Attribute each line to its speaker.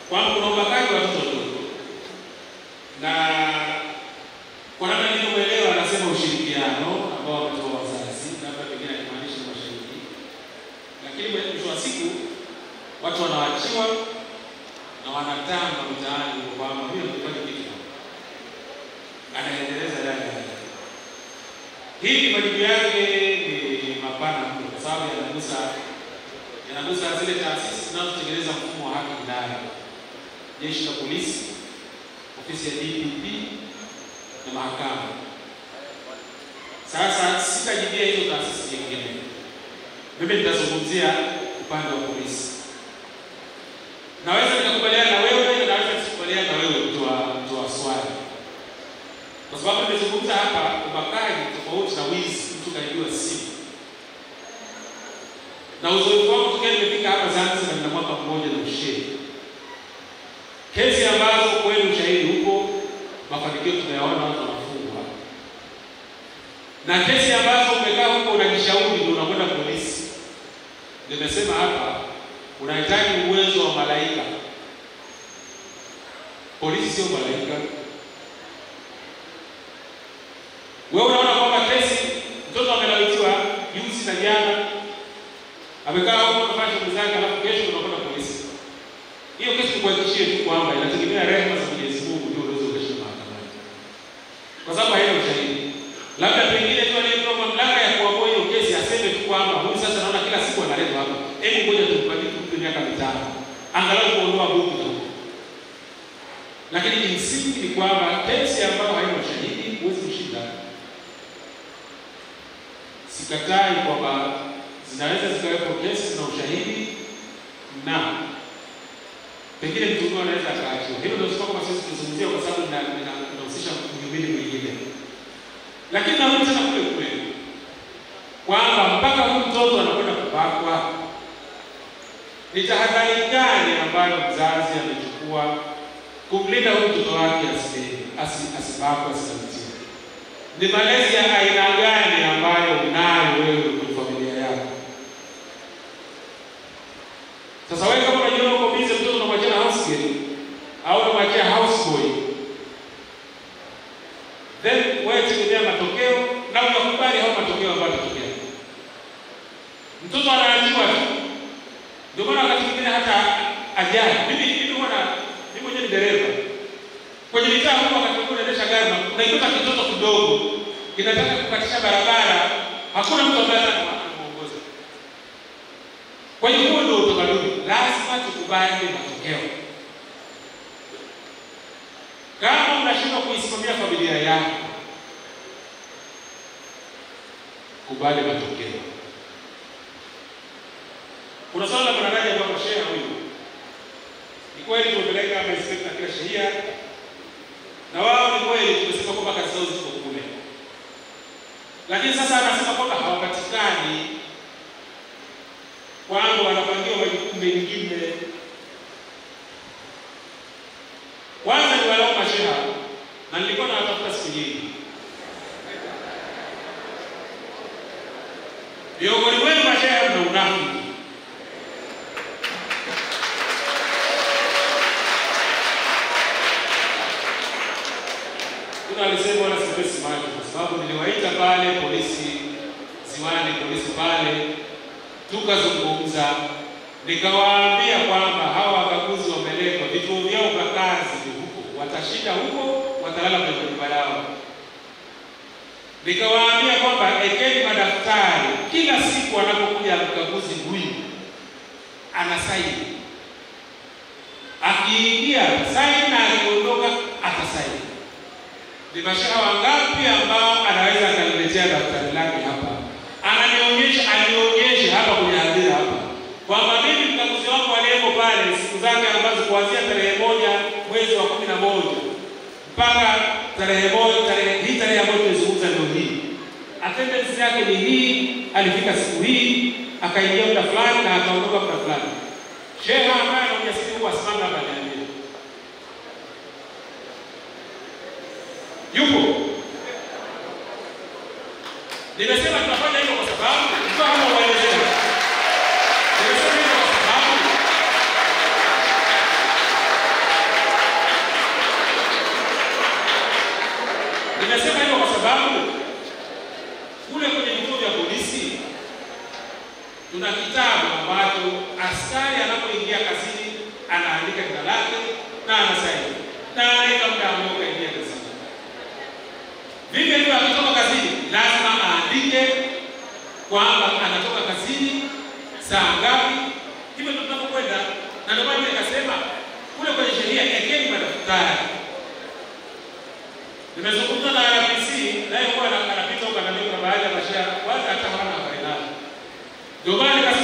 Speaker 1: kwamba kuna ubakaji wa watoto wadogo, na kwa namna nilivyoelewa, anasema ushirikiano ambao wametoa wazazi, labda pengine akimaanisha mashahidi, lakini mwisho wa siku watu wanaachiwa na wanatamba mitaani kwamba huyo amefanya kitu, anaendeleza yale yale. Hii majibu yake ni mapana mno, kwa sababu yanagusa yanagusa zile taasisi zinazotengeneza mfumo wa haki ndani, jeshi la polisi, ofisi ya DPP na mahakama. Sasa sitajibia hizo taasisi nyingine, mimi nitazungumzia upande wa polisi. Naweza nikakubaliana na wewe na naweza nisikubaliana na wewe mtoa mtoa swali, kwa sababu nimezungumza hapa ubakaji tofauti na wizi, mtu kaibiwa simu na uzoefu wangu tokea nimefika hapa Zanzibar na mwaka mmoja na usheri, kesi ambazo kweli ushahidi huko, mafanikio tunayaona, watu wanafungwa, na kesi ambazo umekaa huko unajishauri ndio unakwenda polisi. Nimesema hapa unahitaji uwezo wa malaika. Polisi sio malaika. Wewe unaona kwamba kesi, mtoto amelawitiwa juzi na jana amekaa huko anafanya shughuli zake, alafu kesho unakwenda polisi. Hiyo kesi tukuhakikishie tu kwamba inategemea rehema za Mwenyezi Mungu ndio unaweza ukashinda mahakamani, kwa sababu haina ushahidi. Labda pengine tu aliyepewa mamlaka ya kuamua hiyo kesi aseme tu kwamba huyu sasa naona kila siku analetwa hapa, hebu ngoja tumpatie tumpe miaka mitano angalau kuondoa buku na huko. Lakini kimsingi ni kwamba kesi ambayo haina ushahidi huwezi kushinda. Sikatai kwamba zinaweza zikawepo kesi zina ushahidi na pengine mtuhumiwa anaweza akaachiwa. Hilo ndio sababu sisi tunazungumzia kwa sababu inahusisha mhimili mwingine, lakini narudi tena kule kule kwamba mpaka huyu mtoto anakwenda kubakwa, ni tahadhari gani ambayo mzazi amechukua kumlinda huyu mtoto wake asibakwe, asilawitiwe? Ni malezi ya aina gani ambayo unayo wewe kwenye familia yako? Sasa wewe kama unajiona uko busy, mtoto unamwachia na house girl au unamwachia house boy, then wewe tegemea matokeo na unakubali hao matokeo ambayo yatatokea. Mtoto anaachiwa tu. Ndio maana wakati mwingine hata ajali, mimi mimi huwa mimi mwenyewe ni dereva kwenye mitaa huko, wakati mwingine unaendesha gari na unaikuta kitoto kidogo kinataka kukatisha barabara, hakuna mtu ambaye anamuongoza. Kwa hiyo huo ndio utamaduni, lazima tukubali matokeo. Kama unashindwa kuisimamia familia yako, kubali matokeo. Kuna swala la mwanadaji ambapo sheha huyu, ni kweli tumepeleka magistrate na kila shehia, na wao ni kweli tumesema kwamba kazi zao ziko kule, lakini sasa anasema kwamba hawapatikani kwamba wanapangiwa majukumu mengine. Kwanza ni walao masheha, na nilikuwa nawatafuta siku nyingi. Miongoni mwenu masheha mna unafiki. Kuna alisema wala siwezi macho, kwa sababu niliwaita pale polisi ziwani, polisi pale tukazungumza nikawaambia kwamba hawa wakaguzi wameletwa, vituo vyao vya kazi ni huko, watashinda huko, watalala kwenye nyumba yao. Nikawaambia kwamba ekeni madaftari, kila siku anapokuja mkaguzi huyu anasaini, akiingia saini na akiondoka atasaini. Ni mashaha wangapi ambao anaweza akaniletea daftari lake hapa ananionyesha alionyesha hapa kwenye hadhira hapa kwamba mimi mkaguzi wangu aliyeko pale siku zake ambazo kuanzia tarehe moja mwezi wa kumi na moja mpaka tarehe moja tarehe hii tarehe ambayo tunazungumza ndio hii, attendance yake ni hii, alifika siku hii, akaingia muda fulani na akaondoka muda fulani. Sheha ambaye ana ujasiri huu asimame hapa niambie, yupo? Nimesema tunafanya hivyo kwa sababu kwa kama waelezea. Nimesema hivyo kwa sababu tuna kitabu ambacho askari anapoingia kazini anaandika jina lake na anasaini na anaweka muda ambao kaingia kazini. Vivyo hivyo akitoka kazini lazima aandike kwamba anatoka kazini saa ngapi. Hivyo ndio tunapokwenda, na ndio maana nikasema kule kwenye sheria ekeni madaftari. Nimezungumza na RPC naye kuwa anapita huko, ananiambia kuna baadhi ya mashia kwanza hata hawana habari nazo, ndio maana